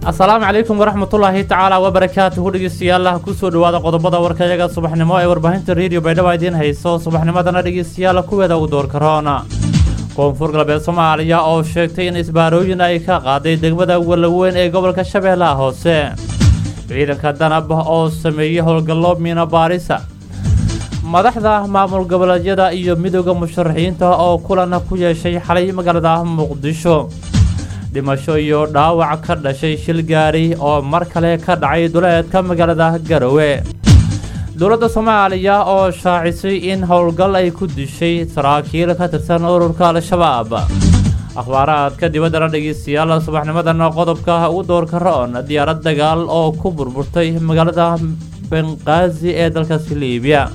asalaamu calaykum waraxmatullaahi tacaala wabarakaatuhu dhegeystayaal kusoo dhawaada qodobada warkayaga subaxnimo ee warbaahinta rediyo baydhabo idiin hayso subaxnimadana dhegeystayaal kuweeda u door karoona koonfur galbeed soomaaliya oo sheegtay in isbaarooyin ay ka qaaday degmada walaweyn ee gobolka shabeellaha hoose ciidanka danab oo sameeyey howlgallo miina baarisa madaxda maamul goboleedyada iyo midooda musharaxiinta oo kulan ku yeeshay xalay magaalada muqdisho dhimasho iyo dhaawac ka dhashay shil gaari oo mar kale ka dhacay duleedka magaalada garowe dowladda soomaaliya oo shaacisay in howlgal ay ku dishay saraakiil ka tirsan ururka al-shabaab akhbaaraadka dibaddana dhegeystayaal subaxnimadan qodobka ugu doorka ra-on diyaarad dagaal oo ku burburtay magaalada benqaazi ee dalkaasi liibiya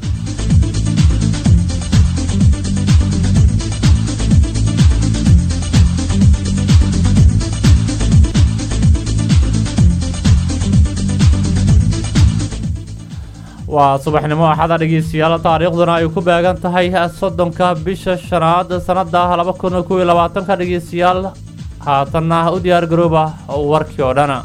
waa subaxnimo axada dhegeystayaal taariikhduna ay ku beegan tahay soddonka bisha shanaad sannada laba kun kow iyo labaatanka dhegeystayaal haatanna u diyaar garooba warkii oo dhan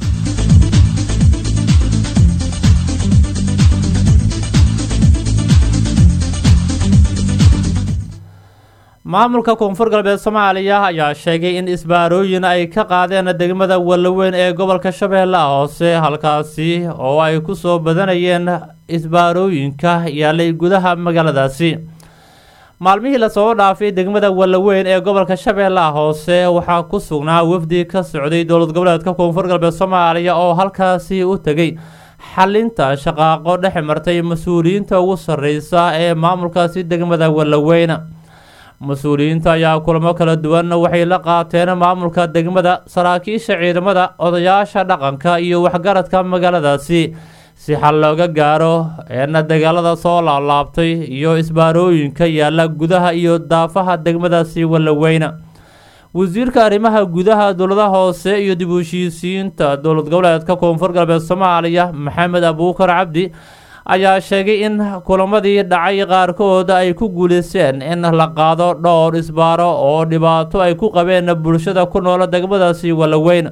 maamulka koonfur galbeed soomaaliya ayaa sheegay in isbaarooyin ay ka qaadeen degmada walaweyn ee gobolka shabeellaha hoose halkaasi oo ay ku soo badanayeen isbaarooyinka yaalay gudaha magaaladaasi maalmihii lasoo dhaafay degmada walaweyn ee gobolka shabeellaha hoose waxaa ku sugnaa wafdi ka socday dowlad goboleedka koonfur galbeed soomaaliya oo halkaasi u tegay xalinta shaqaaqo dhex martay mas-uuliyiinta ugu sarreysa ee maamulkaasi degmada walaweyn mas-uuliyiinta ayaa kulamo kala duwan waxay la qaateen maamulka degmada saraakiisha ciidamada odayaasha dhaqanka iyo waxgaradka magaaladaasi si xal looga gaaro eena dagaalada soo laablaabtay iyo isbaarooyinka yaalla gudaha iyo daafaha degmadaasi walaweyn wasiirka arrimaha gudaha dowladaha hoose iyo dib u heshiisiinta dowlad goboleedka koonfur galbeed soomaaliya maxamed abuukar cabdi ayaa sheegay in kulamadii dhacay qaarkood ay ku guuleysteen in la qaado dhowr isbaaro oo dhibaato ay ku qabeen bulshada ku nool degmadaasi walaweyn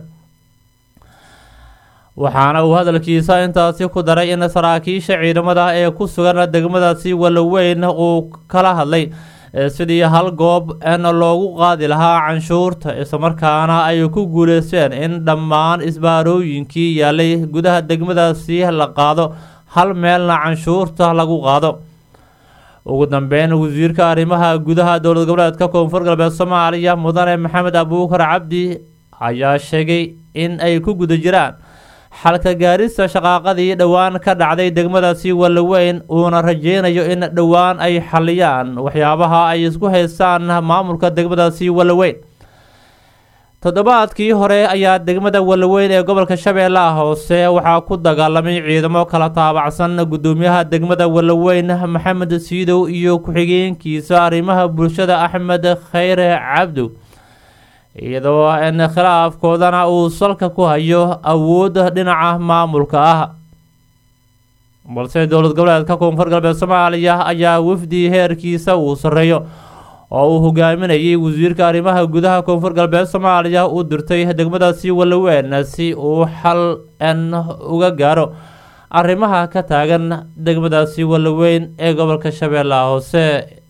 waxaana uu hadalkiisa intaasi ku daray in saraakiisha ciidamada ee ku sugan degmadaasi walaweyn uu kala hadlay sidii hal goob en loogu qaadi lahaa canshuurta islamarkaana ay ku guuleysteen in dhammaan isbaarooyinkii yaalay gudaha degmadaasi la qaado hal meelna canshuurta lagu qaado ugu dambeyn wasiirka arrimaha gudaha dowlad goboleedka koonfur galbeed soomaaliya mudane maxamed abuukar cabdi ayaa sheegay in ay ku guda jiraan xalka gaarista shaqaaqadii dhowaan ka dhacday degmadaasi walaweyn uuna rajeynayo in dhowaan ay xaliyaan waxyaabaha ay isku haystaan maamulka degmadaasi walaweyn toddobaadkii hore ayaa degmada walaweyn ee gobolka shabeellaha hoose waxaa ku dagaalamay ciidamo kala taabacsan gudoomiyaha degmada walaweyn maxamed siidow iyo ku-xigeenkiisa arrimaha bulshada axmed khayre cabdow iyadoo in khilaafkoodana uu salka ku hayo awoodda dhinaca maamulka ah balse dowlad goboleedka koonfur galbeed soomaaliya ayaa wafdi heerkiisa uu sarreeyo oo uu hogaaminayay wasiirka arrimaha gudaha koonfur galbeed soomaaliya u dirtay degmadaasi walaweyn si uu xal n uga gaaro arrimaha ka taagan degmadaasi walaweyn ee gobolka shabeellaha hoose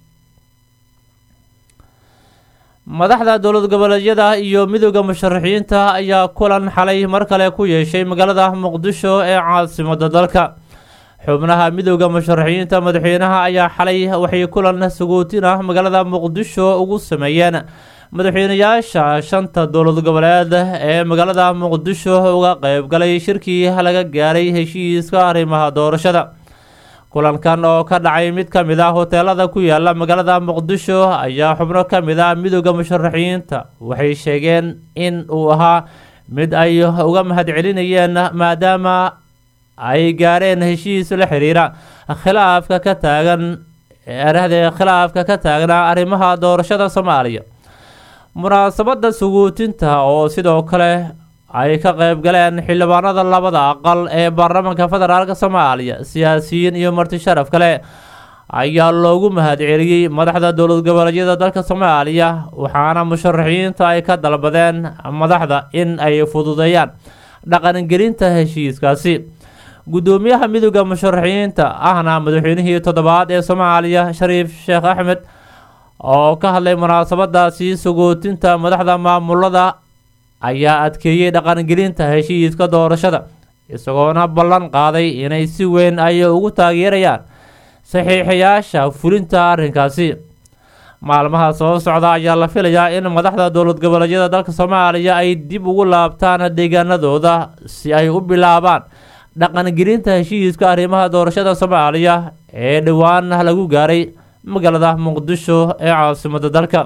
madaxda dowlad goboleedyada iyo midooda musharaxiinta ayaa kulan xalay mar kale ku yeeshay magaalada muqdisho ee caasimada dalka xubnaha midooda musharaxiinta madaxweynaha ayaa xalay waxay kulan sagootin ah magaalada muqdisho ugu sameeyeen madaxweynayaasha shanta dowlad goboleed ee magaalada muqdisho uga qeybgalay shirkii laga gaaray heshiiska arrimaha doorashada kulankan oo ka dhacay mid ka mid ah hoteelada ku yaala magaalada muqdisho ayaa xubno ka mid ah midooda musharaxiinta waxay sheegeen in uu ahaa mid ay uga mahadcelinayeen maadaama ay gaareen heshiis la xiriira khilaafka ka taagan erahdee khilaafka ka taagnaa arrimaha doorashada soomaaliya munaasabada suguutinta oo sidoo kale ay ka qayb galeen xildhibaanada labada aqal ee baarlamaanka federaalk soomaaliya siyaasiyiin iyo marti sharaf kale ayaa loogu mahadceliyey madaxda dowlad goboleedyada dalka soomaaliya waxaana musharaxiinta ay ka dalbadeen madaxda in ay fududeeyaan dhaqangelinta heshiiskaasi guddoomiyaha midooda musharaxiinta ahna madaxweynihii toddobaad ee soomaaliya shariif sheekh axmed oo ka hadlay munaasabadaasi sagootinta madaxda maamulada ayaa adkeeyey dhaqangelinta heshiiska doorashada isagoona ballan qaaday inay si weyn ay ugu taageerayaan saxiixayaasha fulinta arrinkaasi maalmaha soo socda ayaa la filayaa in madaxda dowlad goboleedyada dalka soomaaliya ay dib ugu laabtaan deegaanadooda si ay u bilaabaan dhaqangelinta heshiiska arrimaha doorashada soomaaliya ee dhowaan lagu gaaray magaalada muqdisho ee caasimada dalka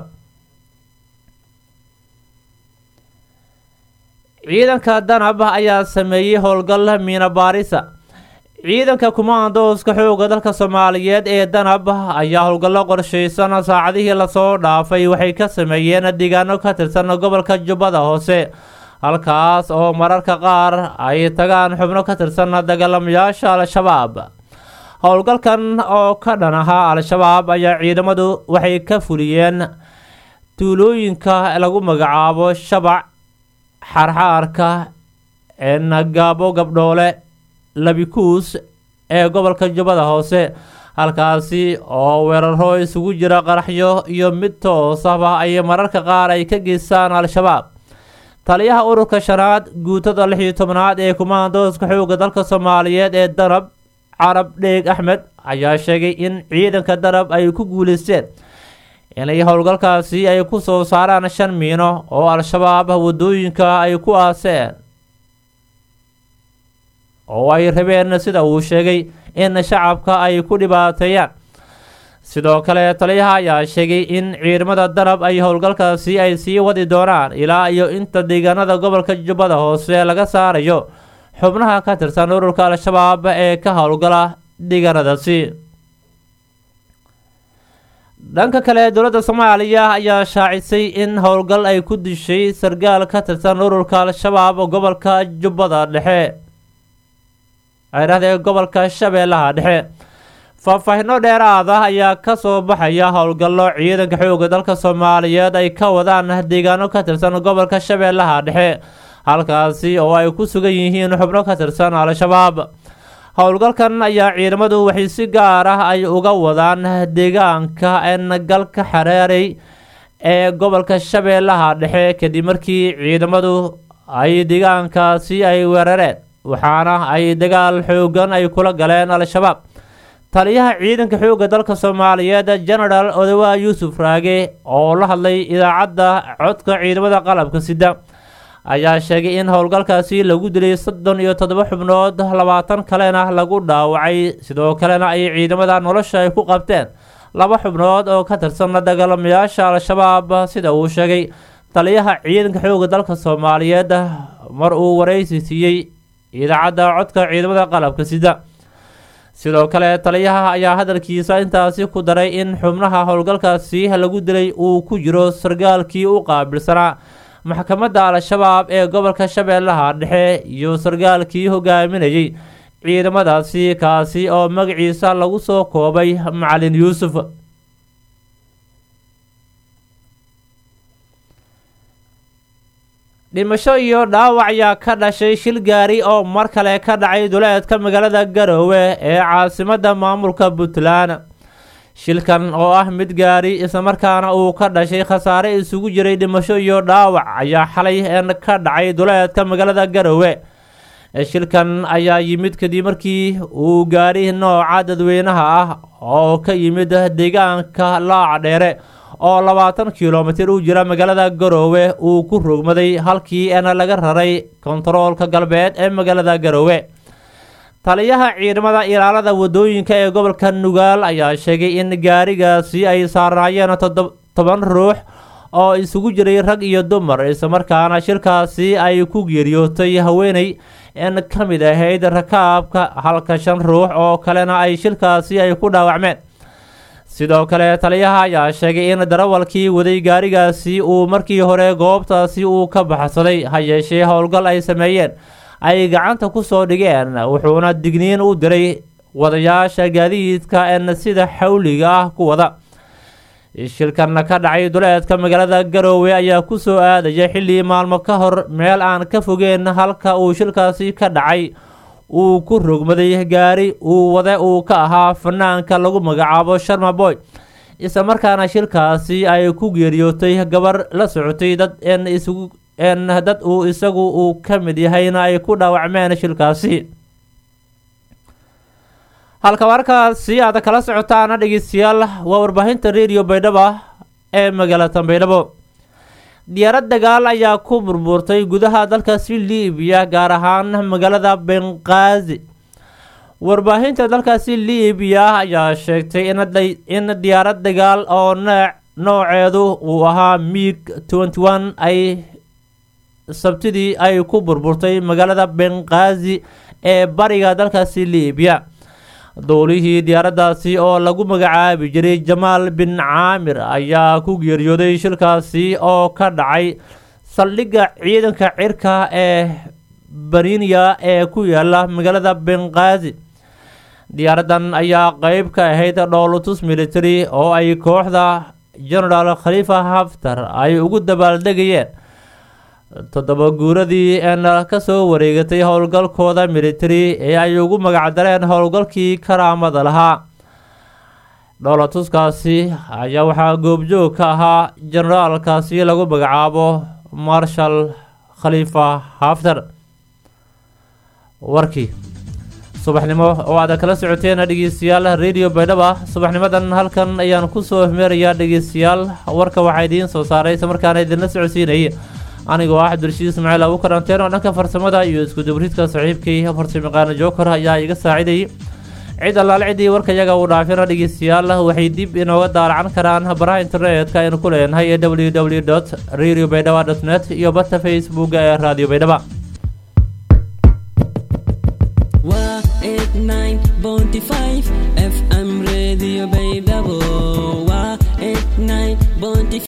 ciidanka danab ayaa sameeyey howlgal miina baarisa ciidanka kumaandooska xooga dalka soomaaliyeed ee danab ayaa howlgallo qorshaysan saacadihii lasoo dhaafay waxay ka sameeyeen deegaano ka tirsan gobolka jubbada hoose halkaas oo mararka qaar ay tagaan xubno ka tirsan dagaalamayaasha al-shabaab howlgalkan oo ka dhan ahaa al-shabaab ayaa ciidamadu waxay ka fuliyeen tuulooyinka lagu magacaabo shabac xarxaarka nagaabo gabdhoole labikuus ee gobolka jubbada hoose halkaasi oo weeraro isugu jira qaraxyo iyo mid toos ahba ay mararka qaar ay ka geystaan al-shabaab taliyaha ururka shanaad guutada lix iyo tobnaad ee kumaandooska xooga dalka soomaaliyeed ee danab carab dheeg axmed ayaa sheegay in ciidanka danab ay ku guuleysteen inay howlgalkaasi ay ku soo saaraan shan miino oo al-shabaab wadooyinka ay ku aaseen oo ay rabeen sida uu sheegay in shacabka ay ku dhibaateeyaan sidoo kale taliyaha ayaa sheegay in ciidamada danab ay howlgalkaasi ay sii wadi doonaan ilaa iyo inta deegaanada gobolka jubbada hoose laga saarayo xubnaha ka tirsan ururka al-shabaab ee ka howlgala deegaanadaasi dhanka kale dowladda soomaaliya ayaa shaacisay in howlgal ay ku dishay sargaal ka tirsan ururka al-shabaab gobolka jubbada dhexe aydhahdee gobolka shabeellaha dhexe faahfaahino dheeraad ah ayaa ka soo baxaya howlgallo ciidanka xooga dalka soomaaliyeed ay ka wadaan deegaano ka tirsan gobolka shabeellaha dhexe halkaasi oo ay ku sugan yihiin xubno ka tirsan al-shabaab howlgalkan ayaa ciidamadu waxay si gaar ah ay uga wadaan deegaanka engalka xareerey ee gobolka shabeellaha dhexe kadib markii ciidamadu ay deegaankaasi ay weerareen waxaana ay dagaal xoogan ay kula galeen al-shabaab taliyaha ciidanka xoogga dalka soomaaliyeed genaraal odawa yuusuf raage oo la hadlay idaacadda codka ciidamada qalabka sida ayaa sheegay in howlgalkaasi lagu dilay soddon iyo toddoba xubnood labaatan kalena lagu dhaawacay sidoo kalena ay ciidamada nolosha ay ku qabteen laba xubnood oo ka tirsan dagaalamayaasha al-shabaab sida uu sheegay taliyaha ciidanka xoogga dalka soomaaliyeed mar uu waraysi siiyey idaacadda codka ciidamada qalabka sida sidoo kale taliyaha ayaa hadalkiisa intaasi ku daray in xubnaha howlgalkaasi lagu dilay uu ku jiro sargaalkii u qaabilsanaa maxkamadda al-shabaab ee gobolka shabeellaha dhexe iyo sargaalkii hogaaminayay ciidamadaasi kaasi oo magaciisa lagu soo koobay macalin yuusuf dhimasho iyo dhaawac ayaa ka dhashay shil gaari oo mar kale ka dhacay duleedka magaalada garoowe ee caasimadda maamulka puntland shilkan oo ah mid gaari islamarkaana uu ka dhashay khasaare isugu jiray dhimasho iyo dhaawac ayaa xalay ka dhacay duleedka magaalada garoowe shilkan ayaa yimid kadib markii uu gaari nooca dadweynaha ah oo ka yimid deegaanka laaca dheere oo labaatan kilomitir u jira magaalada garoowe uu ku rogmaday halkii eena laga raray kontaroolka galbeed ee magaalada garoowe taliyaha ciidamada ilaalada wadooyinka ee gobolka nugaal ayaa sheegay in gaarigaasi ay saarnaayeen toban ruux oo isugu jiray rag iyo dumar islamarkaana shirkaasi ay ku geeriyootay haweeney in ka mid ahayd rakaabka halka shan ruux oo kalena ay shilkaasi ay ku dhaawacmeen sidoo kale taliyaha ayaa sheegay in darawalkii waday gaarigaasi uu markii hore goobtaasi uu ka baxsaday ha yeeshee howlgal ay sameeyeen ay gacanta ku soo dhigeen wuxuuna digniin u diray wadayaasha gaadiidka en sida xawliga ah ku wada shilkan ka dhacay duleedka magaalada garoowe ayaa kusoo aadaya xilli maalmo ka hor meel aan ka fogeen halka uu shilkaasi ka dhacay uu ku rogmaday gaari uu wade uu ka ahaa fanaanka lagu magacaabo sharma boy isla markaana shilkaasi ay ku geeriyootay gabar la socotay dad n isugu n dad uu isagu uu ka mid yahayna ay ku dhaawacmeen shilkaasi halka warkaasi aad kala socotaana dhegeystayaal waa warbaahinta radio baydhabo ee magaalada baydhabo diyaarad dagaal ayaa ku burburtay gudaha dalkaasi liibiya gaar ahaan magaalada benqaazi warbaahinta dalkaasi liibiya ayaa sheegtay in diyaarad dagaal oo nooceedu uu ahaa miig tenty one ay sabtidii ay ku burburtay magaalada benqaazi ee bariga dalkaasi liibiya dowlihii diyaaraddaasi oo lagu magacaabi jiray jamaal bin caamir ayaa ku geeriyooday shilkaasi oo ka dhacay saldhigga ciidanka cirka ee barinya ee ku yaala magaalada benqaazi diyaaraddan ayaa qeyb ka ahayd dhowlatus military oo ay kooxda genaraal khaliifa haftar ay ugu dabaaldegayeen toddoba guuradii een kasoo wareegatay howlgalkooda military ee ay ugu magacdareen howlgalkii karaamada lahaa dhowlatuskaasi ayaa waxaa goobjoog ka ahaa generaalkaasi lagu magacaabo marshal khaliifa haftar warkii subaxnimo oo aad kala socoteen dhegeystayaal radio baydhaba subaxnimadan halkan ayaan kusoo hmeerayaa dhegeystayaal warka waxaa idiin soo saaray isla markaana idinla socodsiinayay anigoo ah cabdirashiid ismaaciil abu karanteen oo dhanka farsamada iyo isku dubridka saxiibkii farsamaqaana jookar ayaa iga saacidayay cid allaale ciddii warkayaga uu dhaafina dhegeystayaal waxay dib inooga daalacan karaan baraha internetka aynu ku leenahay ee w w dot radio baydhaba dot net iyo bata facebooka ee radio baydhaba FM Radio Baydhabo